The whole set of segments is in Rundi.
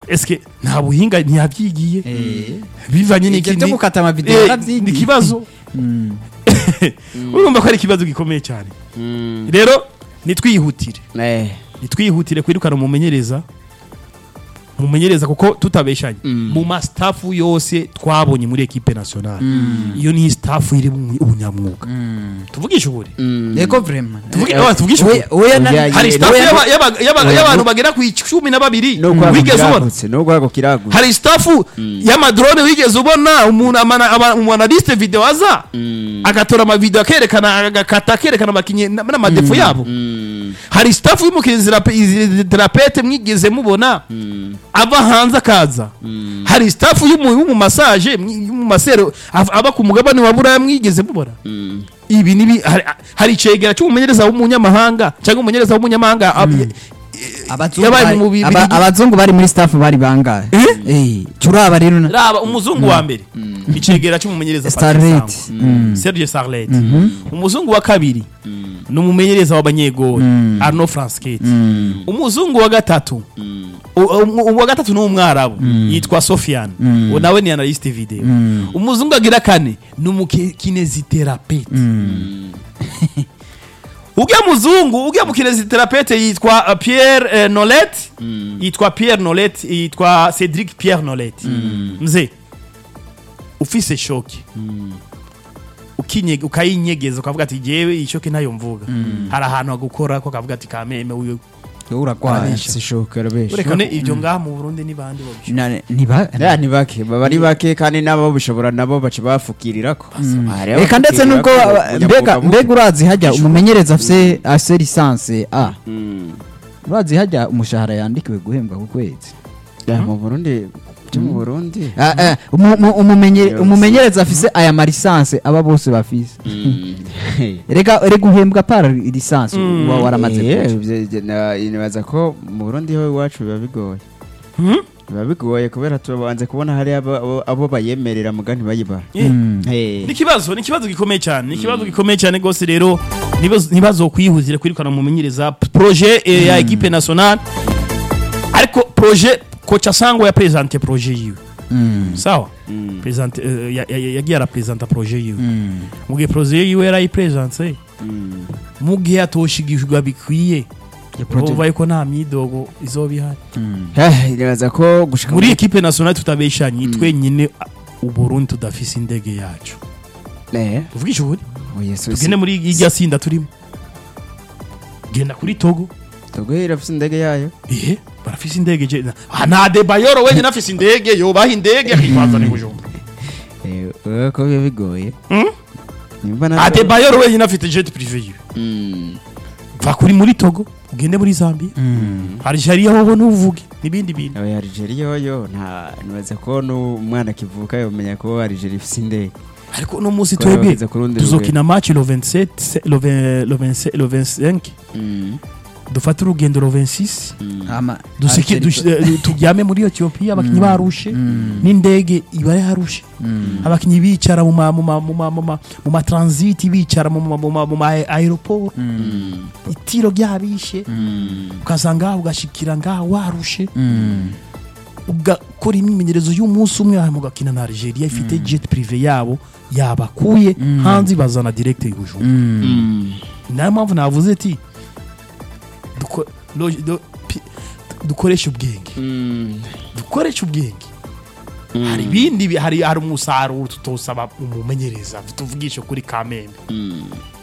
eske nta buhinga ntiyabyigiye Eh. bivanye Ibyo n'iki byo ni- gukata amavideo Eh, yarabyigiye. ni ikibazo Mm. urumva ko ari ikibazo gikomeye cyane Mm. rero nitwihutire Eh. nitwihutire kwirukana umumenyereza umumenyereza kuko tutabeshanye Mm. mu mastafu yose twabonye muri ekipe nationale iyo ni staff iri mu ubunyamwuga tuvugishe ukuri Mm. Ego vraiment. Tuvuge- Eh, oya, tuvugishe ukuri Oya- oya na- Oya, hari eh, staff oya, y'aba- y'aba- y'aba- oya, y'abantu no- bagera ku icumi na babiri nubwo wigeze ubona kiragutse nubwo kiragutse hari stafu y'amadrone wigeze ubona umuntu amana- aba- umunaliste video aza Mm. agatora amavideo akerekana agakata akerekana abakinnyi na- n'amadefo yabo Mm. hari staff y'umukineziterapete mwigeze mubona Mm. ava hanze akaza Mm. hari staff y'umu- y'umumasaje mwi- y'umumasero av- aba ku mugabane wa buraya mwigeze mubona Mm. ibi nibi hari, hari icegera cy'umumenyereza w'umunyamahanga cyangwa umumenyereza w'umunyamahanga ab- Abazungu yabaye bari- mu mubiri aba- abazungu bari muri staff bari bangahe eh turaba rero na- raba umuzungu wa mbere icegera cy'umumenyereza Starlet. Patrice Sangwa. Mm. Serge Sarlet umuzungu wa kabiri ni umumenyereza w'abanyegori Arnaud Franskete umuzungu wa gatatu u- u- uwa gatatu ni umwarabu yitwa Sofiane uwo nawe ni analyste video umuzungu agira kane ni umukineziterapete ujya muzungu ujya mukineziterapete yitwa uh, Pierre eh, Nolet yitwa Pierre Nolet yitwa Cedric Pierre Nolet mzee ufise shoki ukinye ukayinyegeza ukavuga ati jewe iyi shoki ntayo mvuga hari ahantu hagukora ko kavuga ati kameme uyu Yo uragwara Arabesha. sishoka rabesha none ibyo ngaha mu Burundi ni bande babishoboye Na- niba ya ni bake baba ari bake kandi nabo bishobora nabo baca bafukirirako Hari reka ndetse nubwo abafukirirako, mbega umunyamuga mbega urazi hajya umumenyereza afise afise lisanse a Mm. urazi hajya umushahara yandikiwe guhembwa ku kwezi Ya, mu Burundi byo mu Burundi Ah, ah, umu- umu- umumenye- Yo, umumenyereza afise aya marisanse aba bose bafise Mm. reka reka uhembwa para lisanse uba waramaze Eh, kuja. ivyo- ivyo na- nibaza ko mu Burundi ho iwacu biba bigoye Hmm? biba bigoye kubera tubanze kubona hari abo- abo- abo bayemerera muga ntibayibara Eh, Eh. ni ikibazo ni ikibazo gikomeye cyane ni ikibazo gikomeye cyane rwose rero ntibazo- ntibazokuyihutire kwirukana umumenyereza projet eh, ya equipe nationale ariko projet kocha sangwa ya presente projet yiwe Mm, sawa Mm. presente eh, ya- ya- ya- yagiye arapresenta projet yiwe mm. mu gihe projet yiwe yarayipresente Mm. mu gihe atoshigishwa bikwiye Ya project- urumva yuko nta myidogo izoba ihari Mm. Eh, nibaza ko gushika muri equipe nationale tutabeshanye twenyine a- uburundi tudafise indege yacu Eh, tuvugishe ukuri oya, so- tugende muri irya sinda turimo genda kuri togo Togo irafise indege yayo ihe barafise indege je ah, nta debayoro wenyine afise indege yobaha indege akitwazana i bujumbura Eh, oya, ko biba bigoye Hmm? nimba na nta debayoro wenyine afite jet privé yiwe Mm. va kuri muri togo ugende muri zambia Mm. algeria hoho ntuvuge n'ibindi bintu Oya, Algeria yoyo nta nibaza ko n'umwana akivuka yomenya ko Algeria ifise indege ariko uno munsi Ko twebwe bageze ku rundi tuzokina match le 27 se- le 20 le 25 le 25 Mm. dufate urugendo le 26 Mm. Ama- dusiki Algeria- dush- eh, turyame muri etiyopiya abakinnyi barushe Mm. n'indege iba yarushe Mm. abakinnyi bicara mu ma mu ma mu ma mu ma mu ma transit bicara mu ma mu ma mu ma aeroport Mm. itiro ryabishe Mm. ukasanga ugashikira ngaha warushe Mm. ugakora imyimenyerezo y'umunsi umwe hanyuma ugakina na Algeria ifite jet privé yabo yabakuye hanze ibazana direct i Bujumbura Mm. Mm. niyo mpamvu navuze ati duko- lo- do- pi- dukoreshe ubwenge Mm. dukoreshe ubwenge hari ibindi bi- hari hari umusaruro tutosaba umumenyereza tuvugishe kuri kamembe Mm.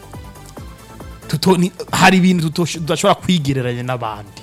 Tuto- ni- hari ibintu tutosh- tudashobora kwigereranya n'abandi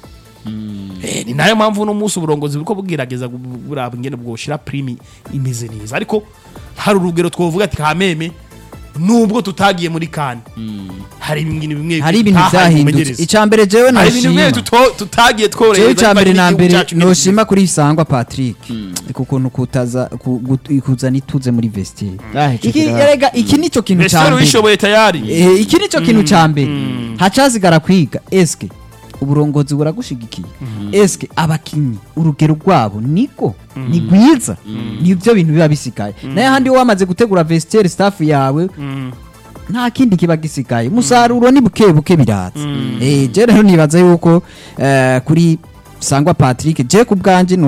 Eh, ni nayo mpamvu uno munsi uburongozi buriko bugerageza gu- buraba ingene bwoshira primi imeze neza ariko hari urugero twovuga ati kameme nubwo tutagiye muri kane hari ibintu bimwe hari ibintu tutahaye byahindutse umumenyereza. icya mbere jewe hari ibintu bimwe noshima tuto- tutagiye tworohereza jewe icya mbere bivanye na n'igihugu mbere cacu nyene noshima kuri isangwa patrick ku kuntu kutaza ku- gut- kuzana ituze muri vestiaire Ah, ico iki kira- erega iki nicyo kintu Mbese cya wari mbere wishoboye tayari Eh, iki nicyo kintu cya mbere hacazigara kwiga eske uburongozi buragushigikiye eske abakinnyi urugero rwabo niko ni rwiza nibyo bintu biba bisigaye nayo handi wamaze gutegura vestiaire staff yawe nta kindi kiba gisigaye umusaruro ni buke buke biratse eh je rero nibaza yuko eh, kuri sangwa Patrick je ku bwanje